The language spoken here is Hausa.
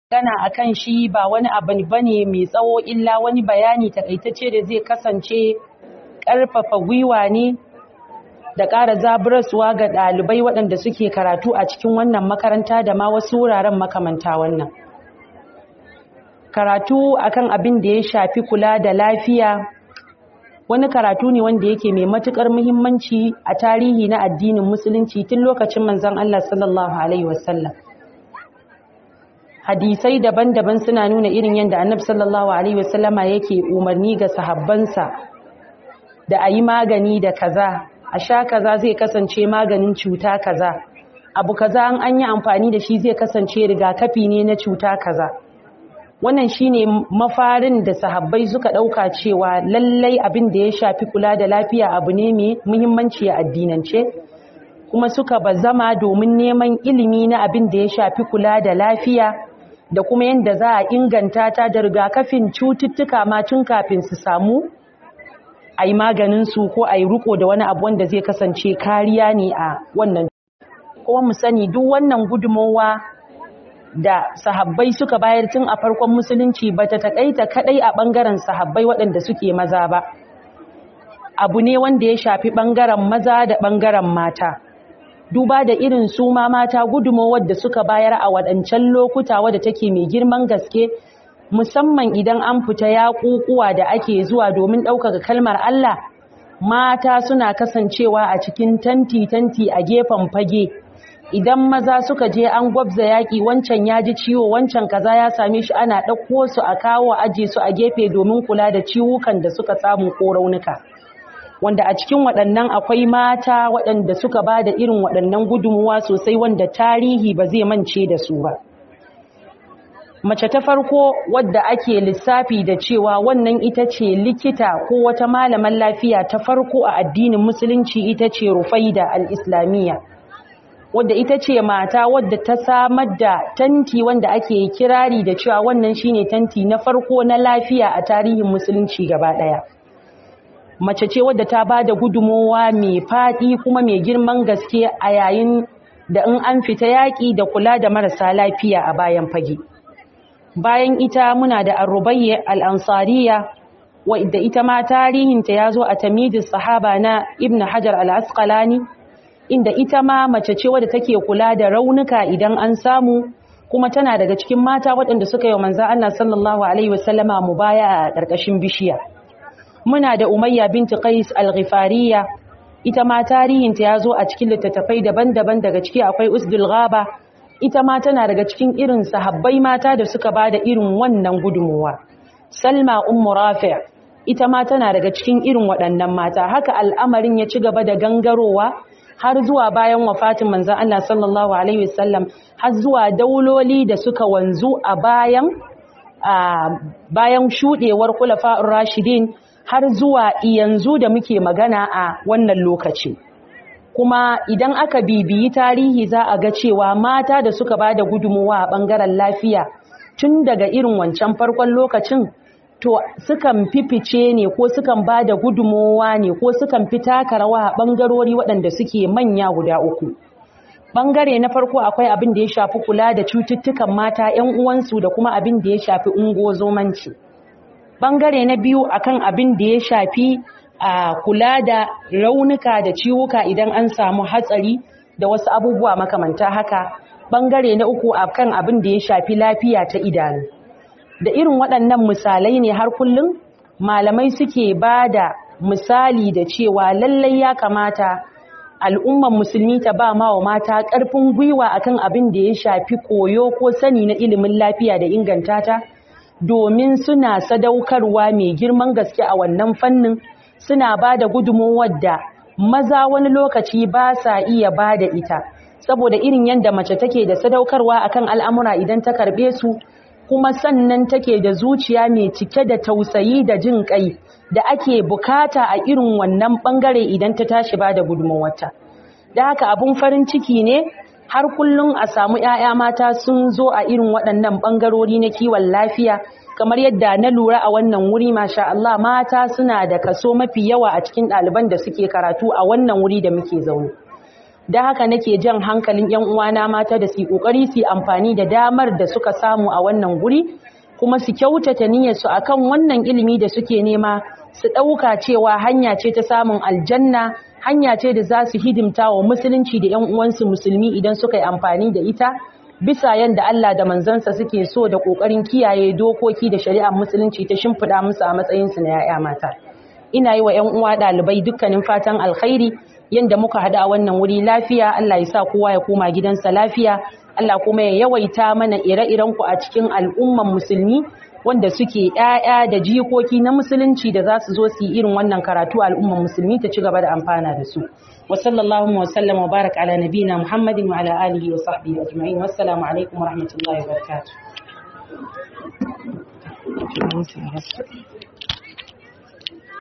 magana akan shi ba wani abu bane mai tsawo illa wani bayani takaitacce da zai kasance ƙarfafa gwiwa ne da ƙara zaburarsuwa ga ɗalibai waɗanda suke karatu a cikin wannan makaranta da ma wasu wuraren makamanta wannan karatu akan abin da ya shafi kula da lafiya wani karatu ne wanda yake mai matuƙar muhimmanci a tarihi na addinin musulunci tun lokacin manzon Allah sallallahu alaihi wasallam hadisai daban-daban suna nuna irin yadda annabi sallallahu alaihi wasallama yake umarni ga sahabbansa da a yi magani da kaza a sha kaza zai kasance maganin cuta kaza abu kaza an an yi amfani da shi zai kasance rigakafi ne na cuta kaza wannan shine mafarin da sahabbai suka dauka cewa lallai abin da ya shafi kula da lafiya abu ne mai muhimmanci a addinance kuma suka bazama domin neman ilimi na abin da ya shafi kula da lafiya da kuma yadda za a inganta ta da rigakafin cututtuka ma tun kafin su samu a yi maganinsu ko a yi riko da wani abu wanda zai kasance kariya ne a wannan kuma mu sani duk wannan gudunmowa da sahabbai suka bayar tun a farkon musulunci ba ta taƙaita kaɗai a ɓangaren sahabbai waɗanda suke maza ba abu ne wanda ya shafi ɓangaren maza da ɓangaren mata duba da irin su ma mata gudunmowar da suka bayar a waɗancan lokuta wadda take mai girman gaske musamman idan an fita yaƙuƙuwa da ake zuwa domin ɗaukaka kalmar Allah mata suna kasancewa a cikin tanti-tanti a gefen fage idan maza suka je an gwabza yaƙi wancan ya ji ciwo wancan kaza ya same shi ana ɗauko su a kawo aje su a gefe domin kula da ciwukan da suka samu ko raunuka wanda a cikin waɗannan akwai mata waɗanda suka ba da irin waɗannan gudunmuwa sosai wanda tarihi ba zai mance da su ba mace ta farko wadda ake lissafi da cewa wannan ita ce likita ko wata malaman lafiya ta farko a addinin musulunci ita ce rufaida al-islamiyya wadda ita ce mata wadda ta samar da tanti wanda ake kirari da cewa wannan shine tanti na farko na lafiya a tarihin musulunci gaba ɗaya. mace ce wadda ta ba da gudunmowa mai faɗi kuma mai girman gaske a yayin da in an fita yaƙi da kula da marasa lafiya a bayan fage bayan ita muna da arrubayya al'ansariya wadda ita ma tarihinta ya zo a tamidin sahaba na ibn hajar al'asqalani inda ita ma mace ce wadda take kula da raunuka idan an samu kuma tana daga cikin mata waɗanda suka yi wa manzan Allah sallallahu alaihi wasallama mu baya a ƙarƙashin bishiya muna da umayya binti qais al-ghifariya ita ma tarihinta ya zo a cikin littattafai daban-daban daga ciki akwai usdul ghaba ita ma tana daga cikin irin sahabbai mata da suka bada irin wannan gudunmuwa salma ummu rafi' ita ma tana daga cikin irin waɗannan mata haka al'amarin ya ci gaba da gangarowa har zuwa bayan wafatin manzon Allah sallallahu alaihi wasallam har zuwa dauloli da suka wanzu a bayan bayan shudewar khulafa'ur rashidin har zuwa yanzu da muke magana a wannan lokaci kuma idan aka bibiyi tarihi za a ga cewa mata da suka ba da gudunmuwa a ɓangaren lafiya tun daga irin wancan farkon lokacin to sukan fifice ne ko sukan ba da gudunmuwa ne ko sukan fi taka rawa a ɓangarori waɗanda suke manya guda uku ɓangare na farko akwai abin da ya shafi kula da cututtukan mata 'yan uwansu da kuma abin da ya shafi ungozomanci. bangare na biyu akan abin da ya shafi a kula da raunuka da ciwuka idan an samu hatsari da wasu abubuwa makamanta haka bangare na uku akan abin da ya shafi lafiya ta idanu da irin waɗannan misalai ne har kullum malamai suke ba da misali da cewa lallai ya kamata al'umman musulmi ta ba ma wa mata ƙarfin gwiwa akan abin da ya shafi koyo ko sani na ilimin lafiya da inganta ta domin suna sadaukarwa mai girman gaske a wannan fannin suna ba da gudunmuwar da maza wani lokaci ba sa iya ba da ita saboda irin yadda mace take da sadaukarwa akan al'amura idan ta karbe su kuma sannan take da zuciya mai cike da tausayi da jin kai da ake bukata a irin wannan bangare idan ta tashi ba da gudunmuwarta da haka abun farin ciki ne har kullum a samu 'ya'ya mata sun zo a irin waɗannan ɓangarori na kiwon lafiya kamar yadda na lura a wannan wuri masha Allah mata suna da kaso mafi yawa a cikin ɗaliban da suke karatu a wannan wuri da muke zaune da haka nake jan hankalin yan uwana mata da su kokari su amfani da damar da suka samu a wannan guri kuma su kyautata niyyar su akan wannan ilimi da suke nema su dauka cewa hanya ce ta samun aljanna hanya ce da za su hidimta wa musulunci da yan uwansu musulmi idan suka yi amfani da ita bisa yanda Allah da manzansa suke so da kokarin kiyaye dokoki da shari'ar musulunci ta shimfida musu a matsayin su na yaya mata ina yi wa yan uwa dalibai dukkanin fatan alkhairi yanda muka hada a wannan wuri lafiya Allah ya sa kowa ya koma gidansa lafiya Allah kuma ya yawaita mana ire-iren ku a cikin al'umman musulmi wanda suke ƴaƴa da jikoki na musulunci da za su zo su yi irin wannan karatu al'umman musulmi ta ci gaba da amfana da su wa sallallahu wa sallam wa barak ala nabina muhammadin wa ala alihi wa sahbihi ajma'in wassalamu alaikum wa rahmatullahi wa barakatuh